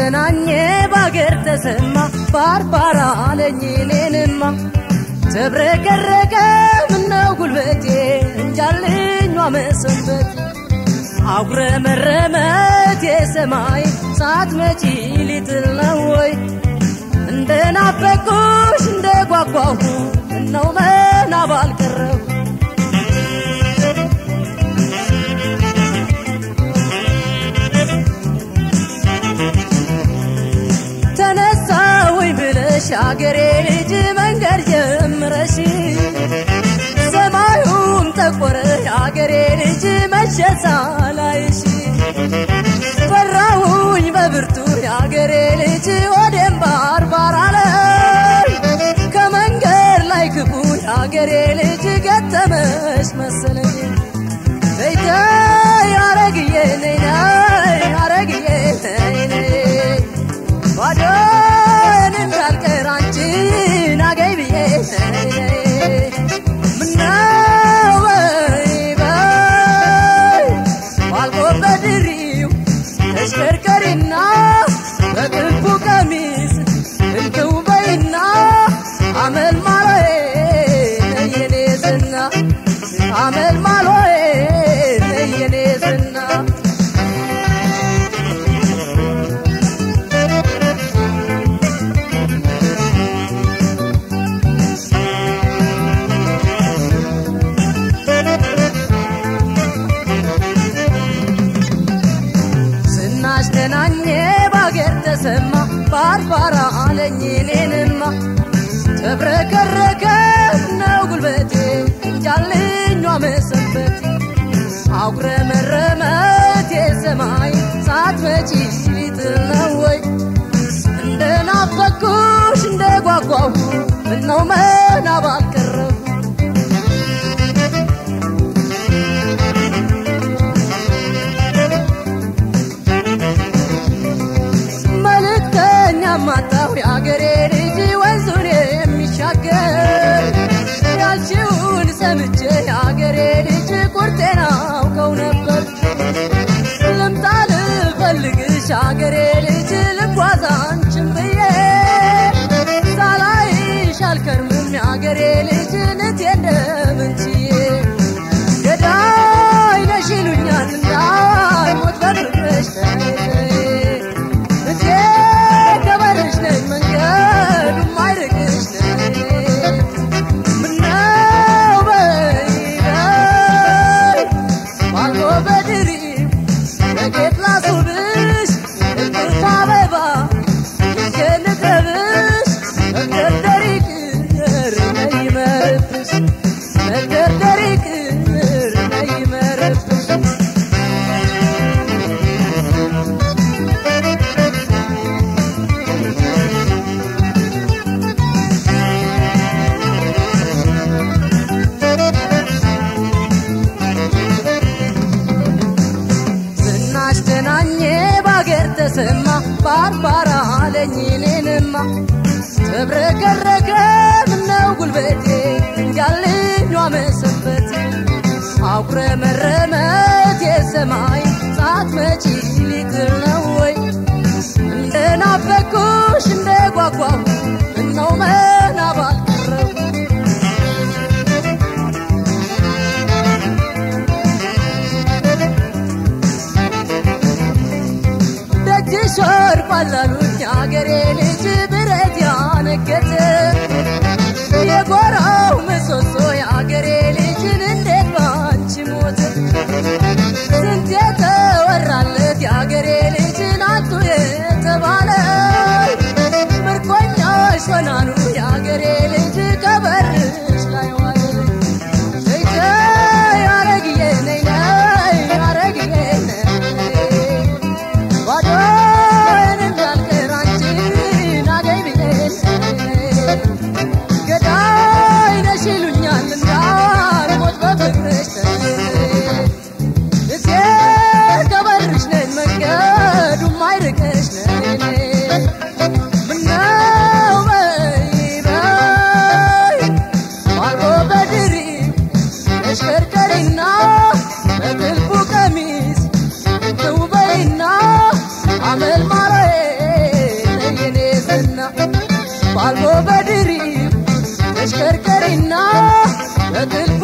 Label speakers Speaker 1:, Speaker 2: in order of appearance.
Speaker 1: ተናኘ ባገር ተሰማ ባርባራ አለኝ እኔንማ ተብረቀረቀ ምነው ጉልበቴ እንጃልኟ መሰንበት አጉረመረመት የሰማይ ሳትመጪ ሊትል ነው ወይ እንደ ናፈቁሽ እንደ ጓጓሁ እነው መናብ አልቀረሁ ተነሳ ወይ ብለሽ አገሬ ልጅ መንገድ ጀምረሽ ሰማዩም ጠቆረ አገሬ ልጅ መሸሳ ላይሽ ፈራሁኝ በብርቱ የአገሬ ልጅ ወደም ባርባር አለ ከመንገድ ላይ ክፉ የአገሬ ልጅ ገጠመሽ መሰለኝ ተይተይ አረግዬ ነይ ነይ አረግዬ ነይ ነይ ባዶን እንዳልቀር አንቺን አገኝ ብዬ ነይ ነይ ምነው በይ በይ ባልቆበት ድሪው ተሽከርከሪና በጥልፉ ቀሚስ እንክው በይና አመል ማሎዬ ነየኔ ዝና አመል ማሎዬ ነየኔ ዝና ዝናሽ ተናኘ ባገር ተሰማ ባርባራ አለኝ እኔንማ ተብረከረከ ነው ጉልበቴ እንጃልኟ መሰንበት አጉረመረመት የሰማይ ሳትመጪ ሊትል ነው ወይ እንደ ናፈኩሽ እንደ ጓጓሁ ምነው መናብ አልቀረሁ መልእክተኛ ማጣሁ የአገሬ ልጅ ወንዙን የሚሻገር ያልሽውን ሰምቼ የአገሬ ልጅ ቁርጤን አውቀው ነበር ልምጣ ልፈልግሽ አገሬ ልጅ ልጓዝ አንቺን ብዬ ሳላይሽ አልከርምም የአገሬ ልጅ ንቴ እንደምንችዬ ገዳይ ነሽ ይሉኛል እንዳልሞት በፍቅርሽ ተይዘይ እቴ ገበርሽ ነኝ መንገዱም አይርቅሽ ነኝ ምነው በይ በይ ባልጎ በድሪው በጌጥ ላስውብሽ እቅርታ አበባ ይዤ ልቅረብሽ መግደርደሪ ቅር ነይ ይመርብሽ መግደርደሪ ቅር ነይ ይመርብሽ ዝናሽ ተናኘ ባገር ተሰማ ባርባራ አለኝ እኔንማ ተብረከረከ ምነው ጉልበቴ እንጃልኟ መሰንበት አጉረመረመት የሰማይ ሳትመጪ ሊትል ነው ወይ እንደ ናፈኩሽ እንደ ጓጓሁ እነው መናብ አልቀረሁ ደጅሽ ወርቋል አሉኝ አገሬ ልጅ ብረት ያነገተ የጎራው ምሰሶ የአገሬ ልጅን እንዴት ባንቺ ሞተ ስንት የተወራለት የአገሬ ልጅን አጡ የተባለ ምርኮኛሽ ሆናሉ የአገሬ ልጅ ከበርሽ ላይ ዋለ ተይተይ አረግዬ ነይ ነይ አረግዬ ነይ ባዶን እንዳልቀር አንቺን አገኝ ባልቦ በድሪብ ተሽከርከሪና በጥልቅ